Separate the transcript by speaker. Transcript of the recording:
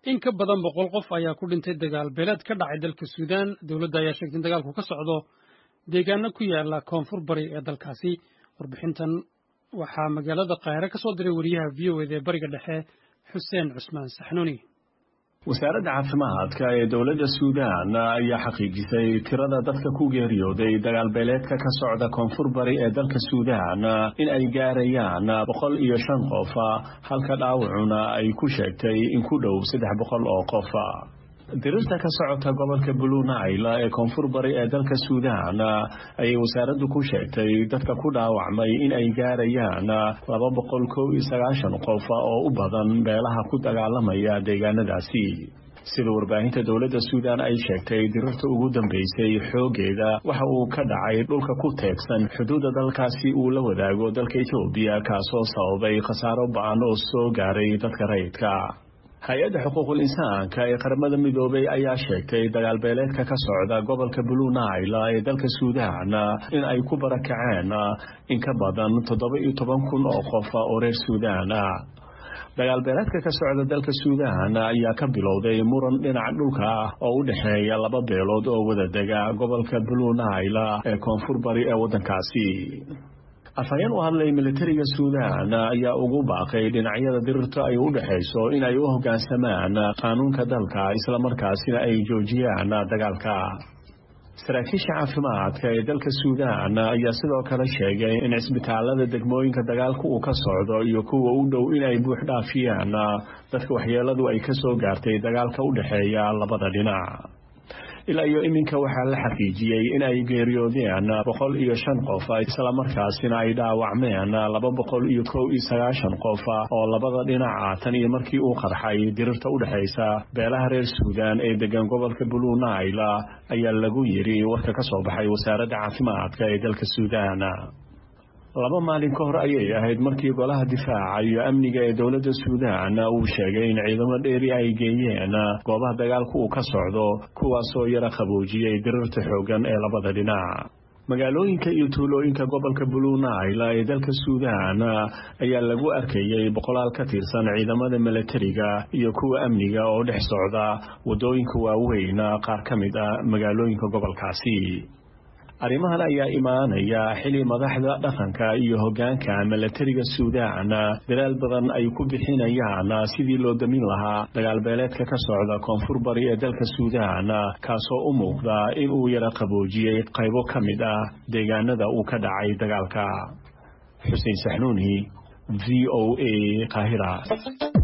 Speaker 1: in ka badan boqol qof ayaa ku dhintay dagaal beeleed ka dhacay dalka suudaan dowladda ayaa sheegtay in dagaalku ka socdo deegaano ku yaala koonfur bari ee dalkaasi warbixintan waxaa magaalada kaahire ka soo diray wariyaha v o eda ee bariga dhexe xuseen cusmaan saxnuuni
Speaker 2: wasaaradda caafimaadka ee dowladda suudaan ayaa xaqiijisay tirada dadka ku geeriyooday dagaalbeeleedka ka socda koonfur bari ee dalka suudaan in ay gaarayaan boqol iyo shan qof halka dhaawacuna ay ku sheegtay in ku dhow saddex boqol oo qof dirirta ka socota gobolka blue nile ee koonfur bari ee dalka suudaan ayay wasaaraddu ku sheegtay dadka ku dhaawacmay in ay gaarayaan laba boqol kow iyo sagaashan qof oo u badan beelaha ku dagaalamaya deegaanadaasi sida warbaahinta dowladda suudaan ay sheegtay dirirta ugu dambeysay xoogeeda waxa uu ka dhacay dhulka ku teegsan xuduudda dalkaasi uu la wadaago dalka etoobiya kaasoo sababay khasaaro ba-an oo soo gaaray dadka rayidka hay-adda xuquuqul insaanka ee qaramada midoobay ayaa sheegtay dagaalbeeleedka ka socda gobolka blue nile ee dalka suudaan in ay ku barakaceen in ka badan toddoba iyo toban kun oo qof oo reer suudaan ah dagaalbeeleedka ka socda dalka suudaan ayaa ka bilowday muran dhinaca dhulka ah oo u dhexeeya laba beelood oo wada dega gobolka blue nile ee koonfur bari ee waddankaasi afhayeen u hadlay militariga suudaan ayaa ugu baaqay dhinacyada dirirta ay u dhexayso in ay u hoggaansamaan qaanuunka dalka islamarkaasina ay joojiyaan dagaalka saraakiisha caafimaadka ee dalka suudaan ayaa sidoo kale sheegay in cisbitaalada degmooyinka dagaalka uu ka socdo iyo kuwa u dhow inay buux dhaafiyaan dadka waxyeeladu ay ka soo gaartay dagaalka u dhexeeya labada dhinac ilaa iyo iminka waxaa la xaqiijiyey in ay geeriyoodeen boqol iyo shan qof islamarkaasina ay dhaawacmeen laba boqol iyo kow iyo sagaashan qof oo labada dhinaca tan iyo markii uu qarxay dirirta u dhexaysa beelaha reer suudaan ee degan gobolka blue nile ayaa lagu yidhi warka ka soo baxay wasaaradda caafimaadka ee dalka suudaan laba maalin ka hor ayay ahayd markii golaha difaaca iyo amniga ee dowladda suudaan uu sheegay in ciidamo dheeri ay geeyeen goobaha dagaalka uu ka socdo kuwaasoo yara qaboojiyey dirirta xooggan ee labada dhinac magaalooyinka iyo tuulooyinka gobolka blue nile ee dalka suudaan ayaa lagu arkayey boqolaal ka tirsan ciidamada milatariga iyo kuwa amniga oo dhex socda waddooyinka waaweyn qaar ka mid ah magaalooyinka gobolkaasi arrimahan ayaa imaanaya xili madaxda dhaqanka iyo hoggaanka milatariga suudaan dadaal badan ay ku bixinayaan sidii loo damin lahaa dagaalbeeleedka ka socda koonfur bari ee dalka suudaan kaasoo u muuqda in uu yara qaboojiyey qaybo ka mid ah deegaanada uu ka dhacay dagaalka xuseen saxnuuni v o a qaahira